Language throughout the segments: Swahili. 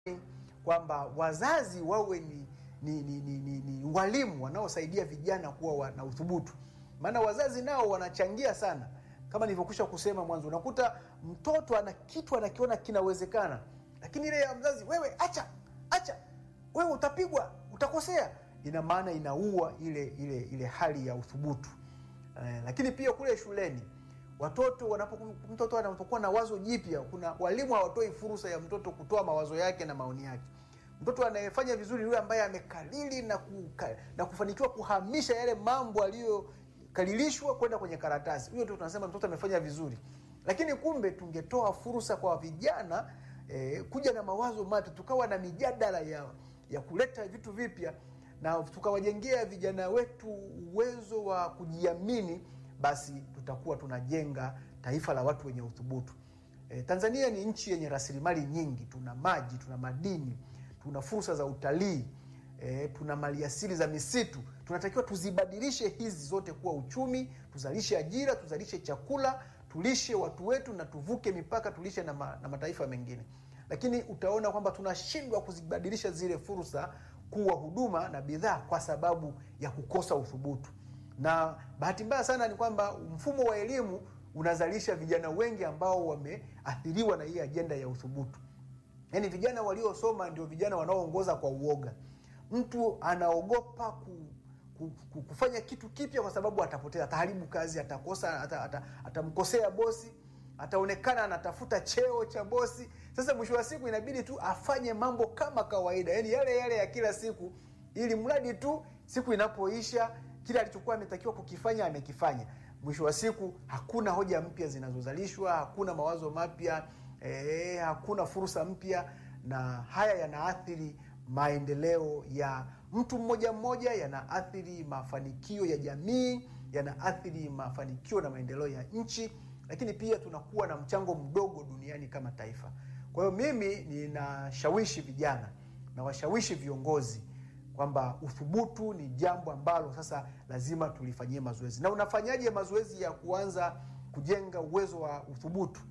kwamba wazazi wawe ni, ni, ni, ni, ni, ni walimu wanaosaidia vijana kuwa wa- na uthubutu, maana wazazi nao wanachangia sana. Kama nilivyokwisha kusema mwanzo, unakuta mtoto ana kitu anakiona kinawezekana, lakini ile ya mzazi, wewe acha acha, wewe utapigwa, utakosea, ina maana inaua ile ile ile hali ya uthubutu. Eh, lakini pia kule shuleni watoto wanapo, mtoto anapokuwa na wazo jipya, kuna walimu hawatoi fursa ya mtoto kutoa mawazo yake na maoni yake. Mtoto anayefanya vizuri yule ambaye amekalili na, kuka, na kufanikiwa kuhamisha yale mambo aliyokalilishwa kwenda kwenye karatasi, huyo ndio tunasema mtoto amefanya vizuri. Lakini kumbe tungetoa fursa kwa vijana eh, kuja na mawazo mapya, tukawa na mijadala ya, ya kuleta vitu vipya na tukawajengea vijana wetu uwezo wa kujiamini, basi tutakuwa tunajenga taifa la watu wenye uthubutu. E, Tanzania ni nchi yenye rasilimali nyingi, tuna maji, tuna madini, tuna fursa za utalii e, tuna maliasili za misitu. Tunatakiwa tuzibadilishe hizi zote kuwa uchumi, tuzalishe ajira, tuzalishe chakula, tulishe watu wetu na tuvuke mipaka, tulishe na, ma, na mataifa mengine. Lakini utaona kwamba tunashindwa kuzibadilisha zile fursa kuwa huduma na bidhaa kwa sababu ya kukosa uthubutu. Na bahati mbaya sana ni kwamba mfumo wa elimu unazalisha vijana wengi ambao wameathiriwa na hii ajenda ya uthubutu. Yaani vijana waliosoma ndio vijana wanaoongoza kwa uoga. Mtu anaogopa ku, ku, ku, kufanya kitu kipya kwa sababu atapoteza, ataharibu kazi, atakosa, ata- ata- atamkosea bosi, ataonekana anatafuta cheo cha bosi. Sasa mwisho wa siku inabidi tu afanye mambo kama kawaida, yaani yale yale ya kila siku, ili mradi tu siku inapoisha kile alichokuwa ametakiwa kukifanya amekifanya. Mwisho wa siku hakuna hoja mpya zinazozalishwa, hakuna mawazo mapya eh, hakuna fursa mpya, na haya yanaathiri maendeleo ya mtu mmoja mmoja, yanaathiri mafanikio ya jamii, yanaathiri mafanikio na maendeleo ya nchi, lakini pia tunakuwa na mchango mdogo duniani kama taifa. Kwa hiyo mimi ninashawishi vijana na washawishi viongozi kwamba uthubutu ni jambo ambalo sasa lazima tulifanyie mazoezi. Na unafanyaje mazoezi ya kuanza kujenga uwezo wa uthubutu?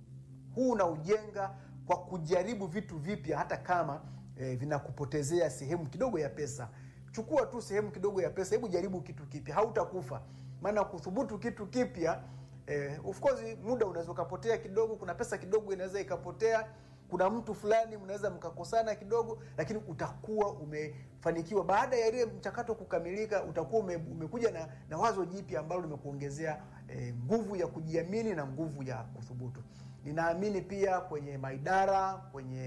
Huu unaujenga kwa kujaribu vitu vipya, hata kama eh, vinakupotezea sehemu kidogo ya pesa. Chukua tu sehemu kidogo ya pesa, hebu jaribu kitu kipya, hautakufa. Maana kuthubutu kitu kipya eh, of course muda unaweza ukapotea kidogo, kuna pesa kidogo inaweza ikapotea, kuna mtu fulani mnaweza mkakosana kidogo, lakini utakuwa umefanikiwa. Baada ya ile mchakato kukamilika, utakuwa ume, umekuja na, na wazo jipya ambalo limekuongezea eh, nguvu ya kujiamini na nguvu ya kuthubutu. Ninaamini pia kwenye maidara kwenye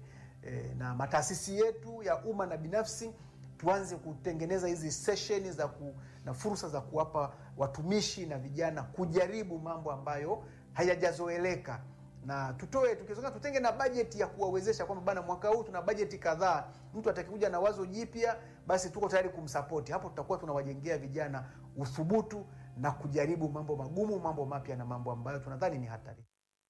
eh, na mataasisi yetu ya umma na binafsi tuanze kutengeneza hizi sesheni za ku, na fursa za kuwapa watumishi na vijana kujaribu mambo ambayo hayajazoeleka na tutoe tukizonga tutenge na bajeti ya kuwawezesha kwamba bana, mwaka huu tuna bajeti kadhaa, mtu atakikuja na wazo jipya, basi tuko tayari kumsapoti. Hapo tutakuwa tunawajengea vijana uthubutu na kujaribu mambo magumu, mambo mapya na mambo ambayo tunadhani ni hatari.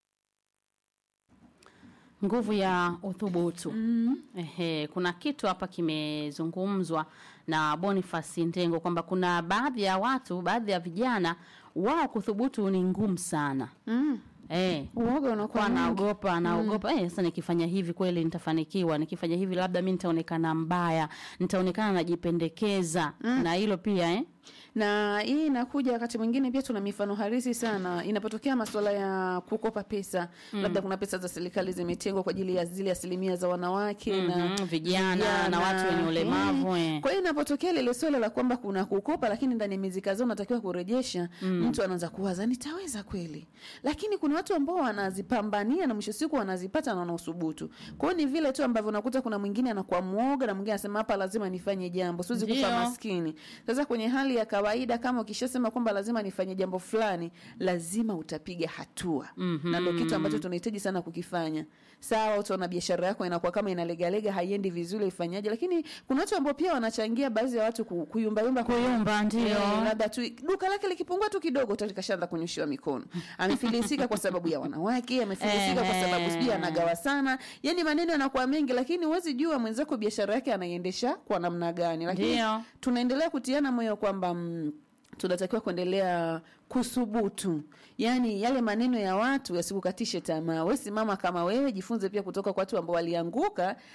nguvu ya uthubutu mm. Ehe, kuna kitu hapa kimezungumzwa na Boniface Ndengo kwamba kuna baadhi ya watu, baadhi ya vijana wao kuthubutu ni ngumu sana Mm. eh, Uoga kwa unakuwa mwingi. anaogopa anaogopa eh, sasa nikifanya hivi kweli nitafanikiwa, nikifanya hivi labda mi nitaonekana mbaya, nitaonekana najipendekeza na hilo pia eh? na hii inakuja wakati mwingine pia tuna mifano harisi sana inapotokea masuala ya kukopa pesa mm. labda kuna pesa za serikali zimetengwa kwa ajili ya zile asilimia za wanawake na Mhm, vijana na watu wenye ulemavu, eh. kwa hiyo inapotokea lile swala la kwamba kuna kukopa lakini ndani ya miezi kadhaa unatakiwa kurejesha mtu anaanza kuwaza nitaweza kweli lakini kuna watu ambao wanazipambania na mwisho siku wanazipata na wanauthubutu kwa hiyo ni vile tu ambavyo unakuta kuna mwingine anakuwa mwoga na mwingine anasema hapa lazima nifanye jambo siwezi kufa Ndio. maskini sasa kwenye hali ya kawaida kama ukishasema kwamba lazima nifanye jambo fulani lazima utapiga hatua mm-hmm. na ndo kitu ambacho tunahitaji sana kukifanya sawa utaona biashara yako inakuwa kama inalegalega haiendi vizuri ifanyaje lakini kuna watu ambao pia wanachangia baadhi ya watu ku- kuyumbayumba Kuyumba, ndio. Eh, labda tu duka lake likipungua tu kidogo tayari kashaanza kunyoshewa mikono amefilisika kwa sababu ya wanawake amefilisika kwa sababu sijui anagawa sana yani maneno yanakuwa mengi lakini huwezi jua mwenzako biashara yake anaiendesha kwa namna gani lakini Ndio. tunaendelea kutiana moyo kwamba mm, tunatakiwa kuendelea kusubutu yaani yale maneno ya watu yasikukatishe tamaa we simama kama wewe jifunze pia kutoka kwa watu ambao walianguka